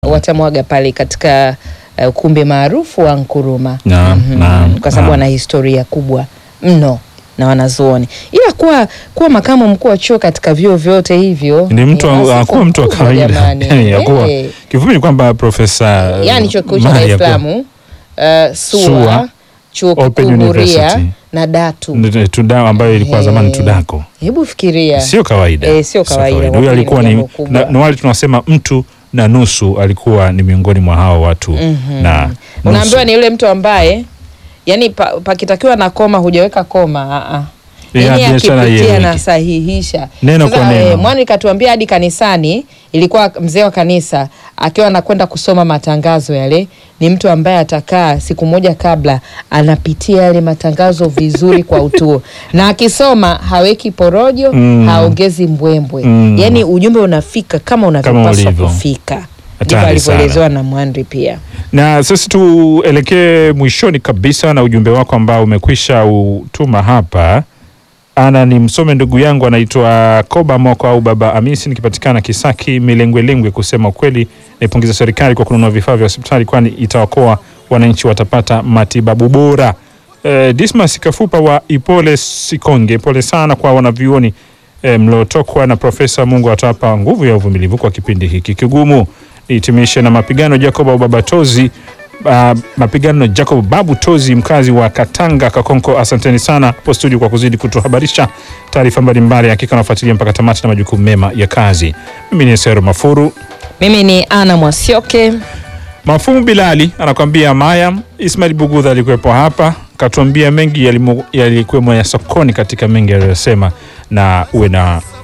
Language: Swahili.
watamwaga pale katika uh, ukumbi maarufu wa Nkuruma Naam, Mhm. naam, kwa sababu naam. wana historia kubwa mno na wanazuoni, ila kuwa kuwa makamu mkuu wa chuo katika vyuo vyote hivyo ni mtu ni hakuwa sifa mtu wa kubwa kawaida jamani. yani, hakuwa Eh, kifupi ni kwamba profesa yani chuo kikuu cha Dar Mari es hakuwa- Salaam uh, SUA, SUA, chuo Open kikuu Huria University. na Datu. N- Tuda ambayo ilikuwa zamani Eh, Tudako Hebu fikiria sio kawaida Eh, sio kawaida. Huyo Kwa alikuwa kweli ni ni jambo kubwa. na, na wale tunasema mtu na nusu alikuwa ni miongoni mwa hao watu Mhm. na unaambiwa ni yule mtu ambaye yani pa- pakitakiwa na koma hujaweka koma a a Eh, yani biashara akipitia ieleweke. na sahihisha Neno kwa Sasa, neno. eh, mwani katuambia hadi kanisani ilikuwa mzee wa kanisa akiwa anakwenda kusoma matangazo yale ni mtu ambaye atakaa siku moja kabla anapitia yale matangazo vizuri kwa utuo na akisoma haweki porojo Mm. haongezi mbwembwe Mm. yani ujumbe unafika kama unavyopaswa ulivyo. kufika ndivyo Hatari sana. alivyoelezewa na Mwandri pia na sasa tuelekee mwishoni kabisa na ujumbe wako ambao umekwisha utuma hapa ana ni msome ndugu yangu anaitwa Koba Moko au Baba Amisi, nikipatikana Kisaki Milengwelengwe. Kusema ukweli, naipongeza serikali kwa kununua vifaa vya hospitali, kwani itawakoa wananchi, watapata matibabu bora. Eh, Dismas Kafupa wa Ipole Sikonge, pole sana kwa wanavyuoni eh, mliotokwa na Profesa. Mungu atawapa nguvu ya uvumilivu kwa kipindi hiki kigumu. Nihitimishe na mapigano Jacob au Baba Tozi Uh, mapigano Jacob Babu Tozi mkazi wa Katanga Kakonko, asanteni sana hapo studio kwa kuzidi kutuhabarisha taarifa mbalimbali. Hakika nafuatilia mpaka tamati na majukumu mema ya kazi. Mimi ni Sero Mafuru. mimi ni Ana Mwasioke Mafumu Bilali anakwambia Maya. Ismail Bugudha alikuwepo hapa katuambia mengi yalimo- yalikuwemo ya sokoni katika mengi aliyosema, na uwe na